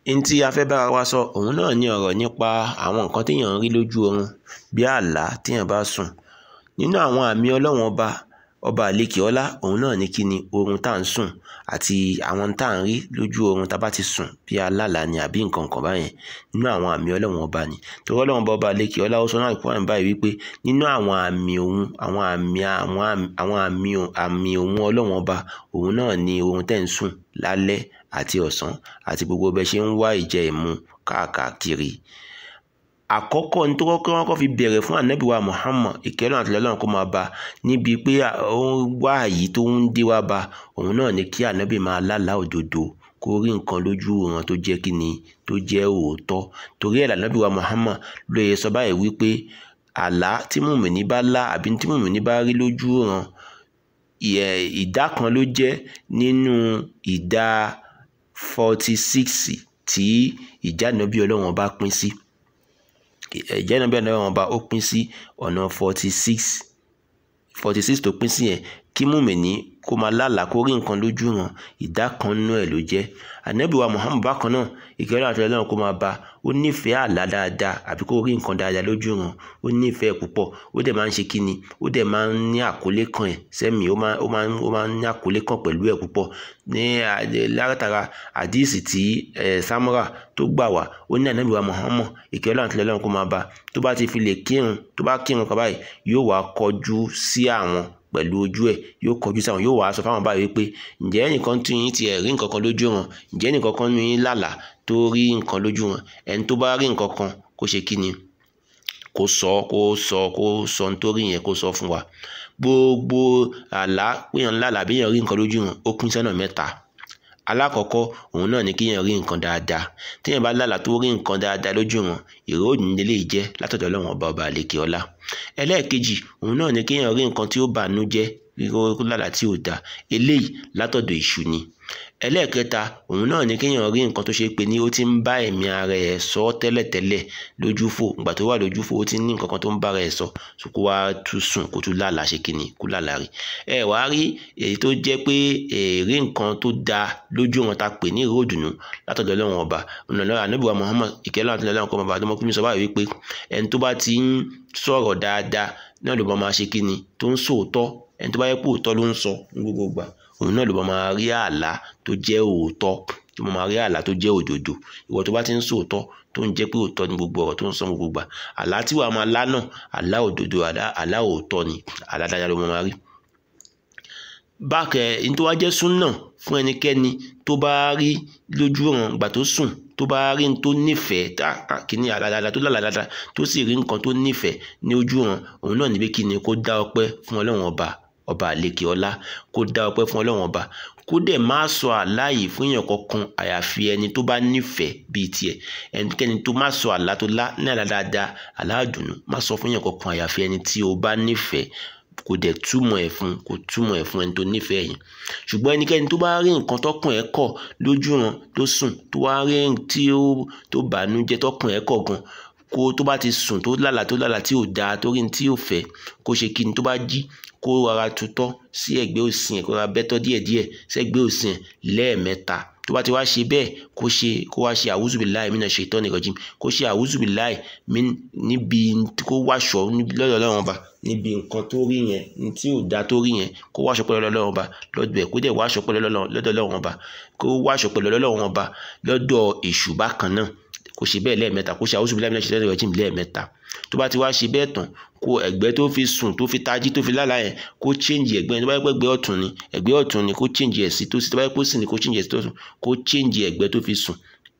n tí a fẹ́ bára wa sọ òun náà ní ọ̀rọ̀ nípa àwọn nǹkan téèyàn ń rí lójú oorun bí àlá téèyàn bá sùn nínú àwọn àmì ọlọ́run ọba ọba àlekè ọlá òun náà ní kí ni oorun tá à ń sùn àti àwọn tá à ń rí lójú oorun tá a bá ti sùn bí alálàá ni àbí nǹkan kan báyẹn nínú àwọn àmì ọlọ́run ọba ni torí ọlọ́run ọba ọba àlekè ọlá ó sọ náà kúrò báyìí wípé nínú àwọn àmì òun àwọn àmì àwọn àmì àmì òun ọlọ́run ọba òun náà ni oorun tẹ́ ń sùn lálẹ́ àti ọ̀sán àti gbogbo bẹ́ẹ̀ ṣe ń wá ìjẹ ìmu káàkiri àkọ́kọ́ ní tó kọ́kọ́ wọn kọ́ fi bẹ̀rẹ̀ fún ànábì wa Muhammad ìkẹ́lẹ́ àti ọlọ́run kó máa bá níbi pé ó ń wá àyí tó ń dé wá bá òun náà ni kí ànábì máa lálàá òdodo kó rí nǹkan lójú wọn tó jẹ́ kí ni tó jẹ́ òótọ́ torí ẹ̀ lànábì wa Muhammad ló yẹ sọ báyìí wípé àlá tí mùmìnì bá lá àbí tí mùmìnì bá rí lójú wọn ìdá kan ló jẹ́ nínú ìdá forty six tí ìjánabi ọlọ́run bá pín sí ìjánabi ọlọ́run bá ó pín sí ọ̀nà forty six forty six tó pín sí yẹn kí mùmìnì kó máa lálàá kó rí nǹkan lójú wọn ìdá kan nínú ẹ̀ ló jẹ́ ànábì wa Muhammad bákan náà ìkẹ́rẹ́ àti ọlọ́run kó máa bá ó nífẹ̀ẹ́ àlá dáadáa àbí kó rí nǹkan dáadáa lójú wọn ó nífẹ̀ẹ́ púpọ̀ ó dẹ̀ máa ń ṣe kíni ó dẹ̀ máa ń ní àkólé kan ẹ̀ sẹ́mi ó máa ó máa ó máa ń ní àkólé kan pẹ̀lú ẹ̀ púpọ̀ ní látara àdíìsì tí Samura tó gbà wá ó ní ànábì wa Muhammad ìkẹ́rẹ́ àti ọlọ́run kó máa bá tó bá ti fi lè kírun tó bá kírun kan báyìí yóò wá kọjú sí àwọn pẹ̀lú ojú ẹ̀ yóò kọjú sáwọn yóò wàá sọ fáwọn báyìí pé ǹjẹ́ ẹnìkan tún yín tiẹ̀ rí nǹkan kan lójú wọn ǹjẹ́ ẹnìkan kan nu yín lálàá tó rí nǹkan lójú wọn ẹni tó bá rí nǹkan kan kó ṣe kí ni kó sọ kó sọ kó sọ nítorí yẹn kó sọ fún wa gbogbo àlá péyàn lálàá béèyàn rí nǹkan lójú wọn ó pín sọ́nà mẹ́ta alákọ̀ọ́kọ́ òun náà ni kéèyàn rí nǹkan dáadáa téèyàn bá lálàá tó rí nǹkan dáadáa lójú wọn ìró òdìní lè jẹ́ látọ̀dọ̀ ọlọ́run ọba ọba àlekè ọlá ẹlẹ́ẹ̀kejì òun náà ni kéèyàn rí nǹkan tí ó bànú jẹ́ ríro lálàá tí ò dáa eléyìí látọ̀dọ̀ èṣù ni ẹlẹ́ẹ̀kẹta òun náà ni kéèyàn rí nǹkan tó ṣe pé ní ó ti ń bá ẹ̀mí ara ẹ̀ sọ tẹ́lẹ̀tẹ́lẹ̀ lójúfò ìgbà tó wà lójúfò ó ti ní nǹkan kan tó ń bá ara ẹ̀ sọ so kó wá tún sùn kó tún lálàá ṣe kíni kó lálàá rí ẹ wàá rí èyí tó jẹ́ pé èrè nǹkan tó dáa lójú wọn ta pè ní ìró òdùnnú látọ̀dọ̀ ọlọ́run ọba ọ̀nà ànábìwá Muhammad ìkẹ́lẹ́ àti ọlọ́run kọ́ ọba àdọ́mọkùnrin sọ báyìí wípé ẹni tó bá ti ń sọ̀rọ̀ dáadáa náà ló bá máa ṣe kíni tó ń sòótọ́ ẹni tó bá yẹ pé òótọ́ ló ń sọ ní gbogbo ìgbà òun náà ló bá máa rí àlá tó jẹ́ òótọ́ tó máa rí àlá tó jẹ́ òdodo ìwọ tó bá ti ń sòótọ́ tó ń jẹ́ pé òótọ́ ní gbogbo ọ̀rọ̀ tó ń sọ gbogbo ìgbà àlá tí wàá máa lá náà àlá òdodo àlá òótọ́ ni àlá dáadáa ló máa rí. bákẹ́ ẹni tó wá jẹ́ súnà fún ẹnikẹ́ni tó bá rí lójú ọ̀ràn ìgbà tó sùn tó bá rí n tó nífẹ̀ẹ́ kíní àlàdàdà tó lálàdàdà tó sì rí nǹkan tó nífẹ̀ẹ́ ní ojú ọ̀ràn òun náà níbi kíni kó dá ọpẹ́ fún ọlọ́run ọba ọba àlekè ọlá kó dá ọpẹ́ fún ọlọ́run ọba kó dẹ̀ má sọ àláyè fún èèyàn kankan àyàfi ẹni tó bá nífẹ̀ẹ́ bíi tiẹ̀ ẹnikẹ́ni tó má sọ àlá tó lá ní àlá dáadáa àlá àdùnnú má sọ fún èèyàn kankan àyàfi ẹni tí o bá nífẹ̀ẹ́ kò dẹ̀ túmọ̀ ẹ̀ fún kò túmọ̀ ẹ̀ fún ẹni tó nífẹ̀ẹ́ yẹn ṣùgbọ́n ẹnikẹ́ni tó bá rí nǹkan tọkùn ẹ̀ kọ̀ lójú ran tó sùn tó wá rí tí ó tó bànújẹ́ tọkùn ẹ̀ kọ̀ gan kó tó bá ti sùn tó lálàá tó lálàá tí ò dáa tó rí tí ò fẹ́ kó ṣe kí ni tó bá jí kó rárá tutọ́ sí ẹ̀gbẹ́ òsì ẹ̀ kó rárá bẹ́tọ́ díẹ̀díẹ̀ sẹ́gbẹ́ òsì ẹ̀ lẹ́ẹ̀mẹ́ta tó bá ti wá ṣe bẹ́ẹ̀ kó ṣe kó wá ṣe àwùzùbíláì mí náà ṣe ìtọ́ni rajim kó ṣe àwùzùbíláì mí níbi kó wáṣọ lọ́dọ̀ ọlọ́run ọba níbi nǹkan tó rí yẹn ní tí ò dá tó rí yẹn kó wáṣọ pẹ̀lú ọlọ́run ọba lọ́dọ̀ ẹ̀ kó dẹ̀ wáṣọ pẹ̀lú lọ́dọ̀ ọlọ́run ọba kó wáṣọ pẹ̀lú ọlọ́run ọba lọ́dọ̀ èṣù bákan náà kó ṣe bẹ́ẹ̀ lẹ́ẹ̀mẹ́ta kó ṣe àwùzùbíláì mí náà ṣe ìtọ́ni rajim lẹ́ẹ̀mẹ́ta tó bá ti wá ṣe bẹ́ẹ̀ tán kó ẹ̀gbẹ́ tó fi sùn tó fi tají tó fi lálàá yẹn kó change ẹ̀gbẹ́ yẹn tó bá yẹ pé ẹ̀gbẹ́ ọ̀tún ni ẹ̀gbẹ́ ọ̀tún ni kó change ẹ̀ sí tó sí tó bá yẹ pé ó sì ni kó change ẹ̀ sí tó sùn kó change ẹ̀gbẹ́ tó fi sùn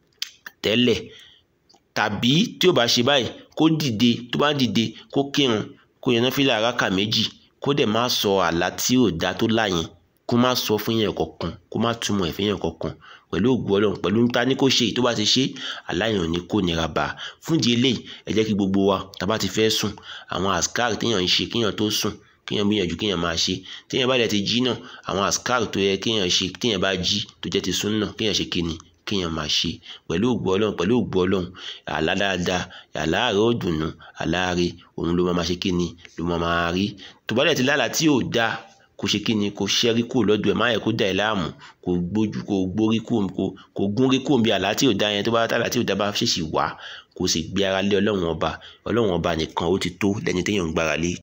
tẹ́lẹ̀ tàbí tí ò bá ṣe báyìí kó dìde tó bá dìde kó kírun kó yẹn náà fi làárá kà méjì kó dẹ̀ má sọ àlá tí ò dá tó lá yẹn kó má sọ fún yẹn kankan kó má túmọ̀ ẹ̀ fún yẹn kankan pẹ̀lú ògùn ọlọ́run pẹ̀lú níta ní kó ṣe èyí tó bá ti ṣe aláìyàn ò ní kó nira bá a fún ìdí eléyìí ẹ jẹ́ kí gbogbo wa tá a bá ti fẹ́ sùn àwọn àsìkáàrì téèyàn ń ṣe kéèyàn tó sùn kéèyàn gbìyànjú kéèyàn máa ṣe téèyàn bá dẹ̀ ti jí náà àwọn àsìkáàrì tó yẹ kéèyàn ṣe téèyàn bá jí tó jẹ́ ti sùn náà kéèyàn ṣe kíni kéèyàn máa ṣe pẹ̀lú ògùn ọlọ́run pẹ̀lú ògùn ọlọ́run àlá dáadáa àlá àárẹ̀ ó dùnnú àlá àárẹ̀ òun ló máa ṣe kíni ló máa rí tó bá dẹ̀ ti lálàá tí ò dáa kò ṣe kí ni kò ṣẹ́rí kúrò lọ́dọ̀ ẹ̀ má yẹ kó dà ẹ́ láàmú kò gbójú kò gbórí kúrò kò kò gúnrí kúrò bí àlá tí ò dá yẹn tó bá tàlá tí ò dá bá ṣèṣì wá kò sì gbé ara lé ọlọ́run ọba ọlọ́run ọba nìkan ó ti tó lẹ́ni téèyàn ń gbára lé